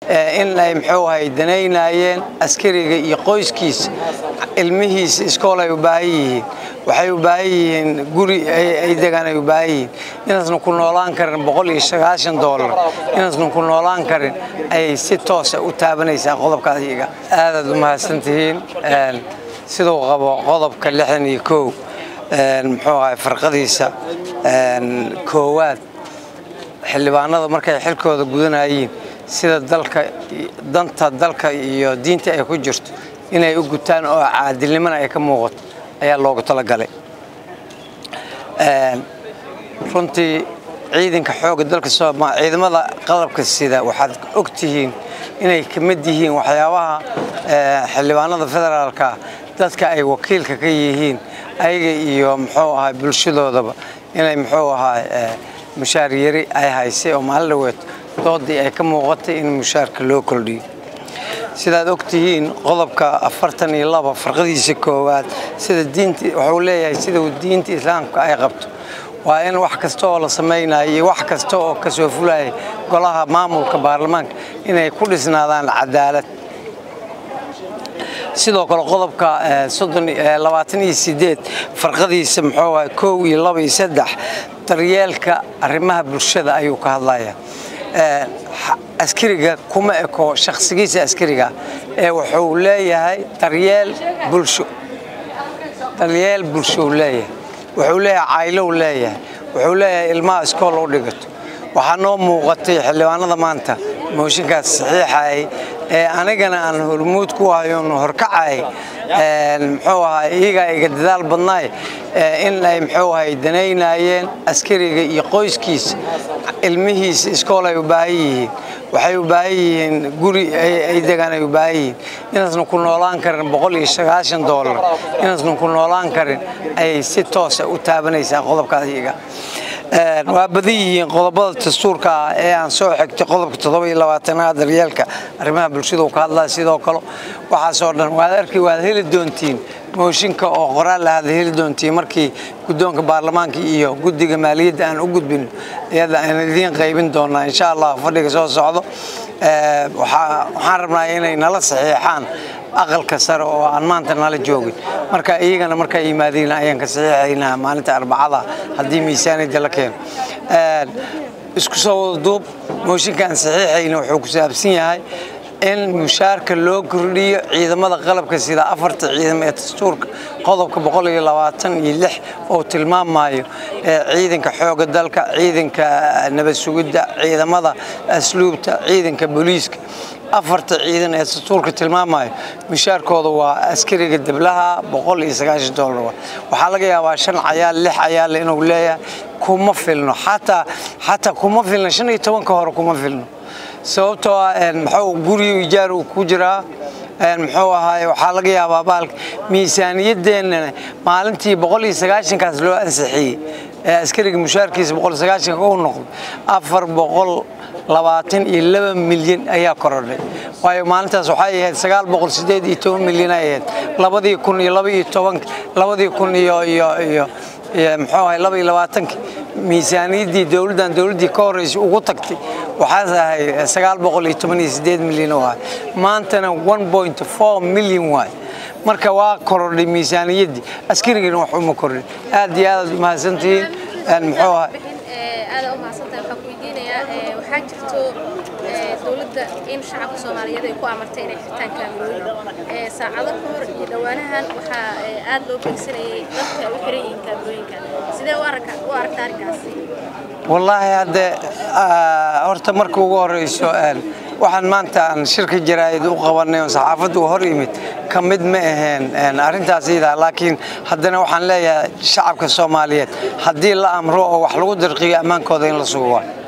in ay muxuu ahay danaynayeen askariga iyo qoyskiisa ilmihiisa iskool ay u baahan yihiin waxay u baahan yihiin guri ay degaan ay u baahan yihiin inaasna ku noolaan karin boqol iyo sagaashan doolar inaasna ku noolaan karin ayay si toosa u taabanaysaa qodobkaas iyaga aadaad u mahadsantihiin siduu qabo qodobka lixdan iyo kow muxuu ahay farqadiisa koowaad xildhibaanada markay xilkooda gudanayeen sida dalka danta dalka iyo diinta ay ku jirto inay u gutaan oo caadilnimona ay ka muuqato ayaa loogu talagalay runtii ciidanka xoogga dalka sooma ciidamada qalabka sida waxaad og tihiin inay ka mid yihiin waxyaabaha xildhibaanada federaalka dadka ay wakiilka ka yihiin ayaga iyo muxuu ahaa bulshadoodaba inay muxuu ahaa mushaar yari ay haysay oo maalin dhaweed doodii ay ka muuqatay in mushaarka loo kordhiyo sidaad og tihiin qodobka afartan iyo laba farqadiisa koowaad sida diinta wuxuu leeyahay sida diinta islaamka ay qabto waa in wax kasta oo la samaynayo iyo wax kasta oo kasoo fulaya golaha maamulka baarlamaanka inay ku dhisnaadaan cadaalad sidoo kale qodobka labaatan iyo sideed farqadiisa muxuu ahay kow iyo laba iyo saddex daryeelka arrimaha bulshada ayuu ka hadlaya askariga kuma eko shakhsigiisa askariga ee wuxuu leeyahay daryeel bulsho daryeel bulshou leeyahay wuxuu leeyahay caylow leeyahay wuxuu leeyahay ilmaha iskool u dhigato waxaa noo muuqatay xildhibaanada maanta mooshinkaas saxiixayay ee anigana aan hormuud ku hayoon horkacay muxuu ahaa iyagaa iga dadaal badnaay in ay muxuu ahay danaynayeen askariga iyo qoyskiisa ilmihiisa iskool ay u baahan yihiin waxay u baahan yihiin guri ay degaan ay u baahan yihiin inaasna ku noolaan karin boqol iyo sagaashan doolar inaasna ku noolaan karin ayay si toosa u taabanaysaa qodobkaas iyaga waa badan yihiin qodobada dastuurka ah ee aan soo xigtay qodobka toddoba iyo labaatanaad daryeelka arrimaha bulshada uu ka hadlaya sidoo kale waxaasoo dhan waad arki waad heli doontiin mooshinka oo qoraal lahaad heli doontiin markii guddoonka baarlamaanka iyo guddiga maaliyadda aan u gudbin iyada aan idiin qaybin doonaa insha allah fadhiga soo socdo waxaan rabnaa inay nala saxiixaan aqalka sare oo aan maanta nala joogin marka iyagana markaa yimaadiin ayaan ka saxiixaynaa maalinta arbacada haddii miisaaniyadda la keeno isku soo wada duub mooshinka aan saxiixayna wuxuu ku saabsan yahay in mushaarka loo kordhiyo ciidamada qalabka sida afarta ciidam ee dastuurka qodobka boqol iyo labaatan iyo lix oo tilmaamayo ciidanka xooga dalka ciidanka nabad sugidda ciidamada asluubta ciidanka booliiska afarta ciidan ee dastuurka tilmaamayo mushaarkooda waa askariga deblaha boqol iyo sagaashan doolar waxaa laga yaabaa shan cayaal lix cayaal inuu leeyahay kuma filno xataa xataa kuma filno shan iyo tobanka hore kuma filno sababtoo ah muxuu guriga ijaar uu ku jiraa muxuu ahaay waxaa laga yaabaa baalka miisaaniyadeennana maalintii boqol iyo sagaashankaas loo ansixiyey ee askariga mushaarkiisa boqol iyo sagaashanka u noqday afar boqol labaatan iyo laba milyan ayaa korodhay waayo maalintaas waxay ahayd sagaal boqol sideed iyo toban milyan ay ahayd labadii kun iyo laba iyo toban labadii kun iyo iyo iyo muxuu ahay laba iyo labaatankii miisaaniyaddii dowladdan dowladdii ka horreysay ugu tagtay waxaas ahay sagaal boqol iyo toban iyo sideed milyan oo ahay maantana one point four milyan waay marka waa korodhay miisaaniyaddii askarigana wax uma kordhin aad iyo aadaad u mahadsantihiin muxuu ahay aada u mahadsantahay waxaan ku weydiinayaa waxaa jirto dowladda in shacabka soomaaliyeed ay ku amartay inay xirtaan kaamirooyin saacado ka hor iyo dhowaanahan waxaa aad loo beegsanayay dadka ay u xiran yihiin kaamirooyinka sidee u aragta arrinkaasi wallaahi hadde horta marka ugu horeyso waxaan maanta aan shirka jaraa'id u qabanay oo saxaafaddu hor yimid ka mid ma aheen arrintaas iyadaa laakiin haddana waxaan leeyahay shacabka soomaaliyeed haddii la amro oo wax lagu dirqiyo ammaankooda in la sugo waay